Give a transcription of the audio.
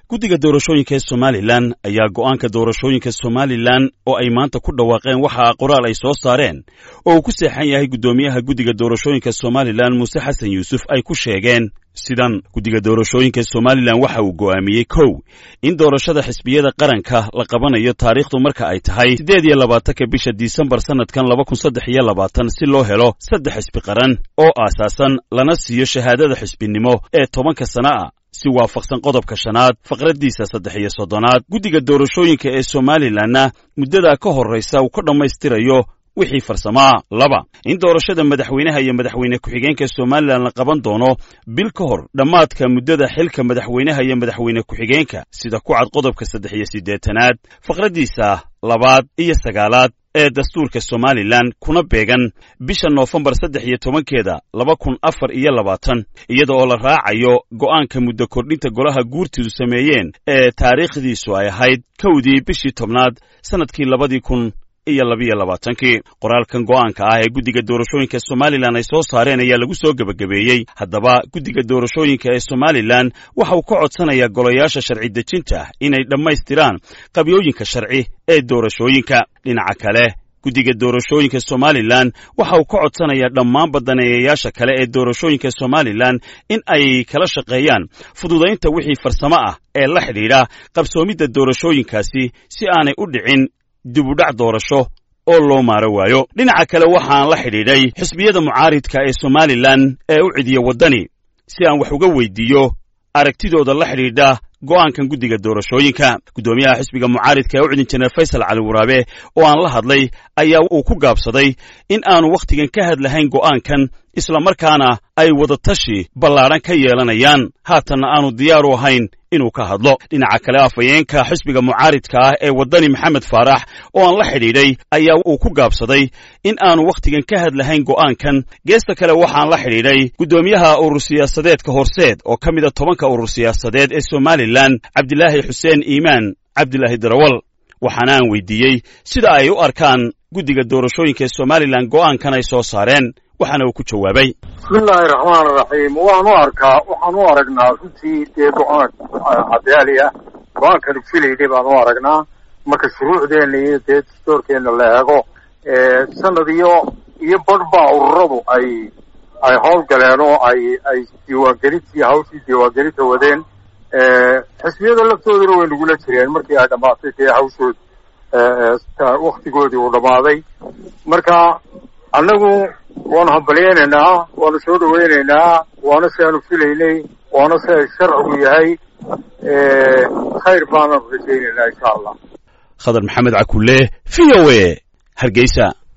guddiga doorashooyinka ee somalilan ayaa go'aanka doorashooyinka somalilan oo ay maanta ku dhawaaqeen waxa qoraal ay soo saareen oo uu ku seexan yahay guddoomiyaha guddiga doorashooyinka somalilan muuse xasan yuusuf ay ku sheegeen sidan guddiga doorashooyinka somalilan waxa uu go'aamiyey kow in doorashada xisbiyada qaranka la qabanayo taariikhdu marka ay tahay siddeed iyo labaatanka bisha disembar sannadkan laba kun saddex iyo labaatan si loo helo saddex xisbi qaran oo aasaasan lana siiyo shahaadada xisbinimo ee tobanka sana a si waafaqsan qodobka shanaad faqraddiisa saddex iyo soddonaad guddiga doorashooyinka ee somalilanna muddadaa ka horraysa uu ka dhammaystirayo wixii farsamaa laba in doorashada madaxweynaha iyo madaxweyne ku-xigeenka somalilan la qaban doono bil ka hor dhammaadka muddada xilka madaxweynaha iyo madaxweyne ku-xigeenka sida ku cad qodobka saddex iyo siddeetanaad faqraddiisa labaad iyo sagaalaad ee dastuurka somalilan kuna beegan bisha noofembar saddex iyo tobankeeda laba kun afar iyo labaatan iyada oo la raacayo go'aanka muddo kordhinta golaha guurtidu sameeyeen ee taariikhdiisu ay ahayd kowdii bishii tobnaad sannadkii labadii kun iyo labiyo labaatankii qoraalkan go'aanka ah ee guddiga doorashooyinka somalilan ay soo saareen ayaa lagu soo gebagabeeyey haddaba guddiga doorashooyinka ee somalilan waxa uu ka codsanayaa golayaasha sharci dejinta inay dhammaystiraan qabyooyinka sharci ee doorashooyinka dhinaca kale guddiga doorashooyinka somalilan waxa uu ka codsanayaa dhammaan badaneeyayaasha kale ee doorashooyinka somalilan in ay kala shaqeeyaan fududaynta wixii farsamo ah ee la xidhiidha qabsoomidda doorashooyinkaasi si aanay u dhicin dibudhac doorasho oo loo maaro waayo dhinaca kale waxaan la xidhiidhay xisbiyada mucaaridka ee somalilan ee u cidiya waddani si aan wax uga weydiiyo aragtidooda la xidhiidha go'aankan guddiga doorashooyinka guddoomiyaha xisbiga mucaaridka ee u cidin jeneral faysal cali waraabe oo aan la hadlay ayaa uu ku gaabsaday in aanu wakhtigan ka hadlahayn go'aankan islamarkaana ay wadatashi ballaadhan ka yeelanayaan haatanna aanu diyaar u ahayn inuu ka hadlo dhinaca kale afhayeenka xisbiga mucaaridka ah ee waddani maxamed faarax oo aan la xidhiidhay ayaa uu ku gaabsaday in aanu wakhtigan ka hadlahayn go'aankan geesta kale waxaan la xidhiidhay guddoomiyaha urur siyaasadeedka horseed oo ka mida tobanka urur siyaasadeed ee somalilan cabdilaahi xuseen iimaan cabdilaahi darawal waxaana aan weydiiyey sida ay u arkaan guddiga doorashooyinka ee somalilan go'aankan ay soo saareen waxaana uu ku jawaabay bismillaahi raxmaan raxiim waan u arkaa waxaan u aragnaa runtii dee go-aan cadaali ah go-aankanu filayday baan u aragnaa marka shuruucdeena iyo dee dastoorkeena la eego sanad iyo iyo badhbaa ururadu ay ay howlgaleen oo ay ay diiwaangelintii hawshii diiwaangelinta wadeen xisbiyada laftooduna way nagula jireen markii ay dhammaatay dee hawshood waktigoodii uu dhammaaday marka annagu waanu hambalyaynaynaa waanu soo dhawaynaynaa waana si aanu filaynay waana si ay sharcigu yahay khayr baananu rajaynaynaa insha allah khadar maxamed cakulle v o a hargeysa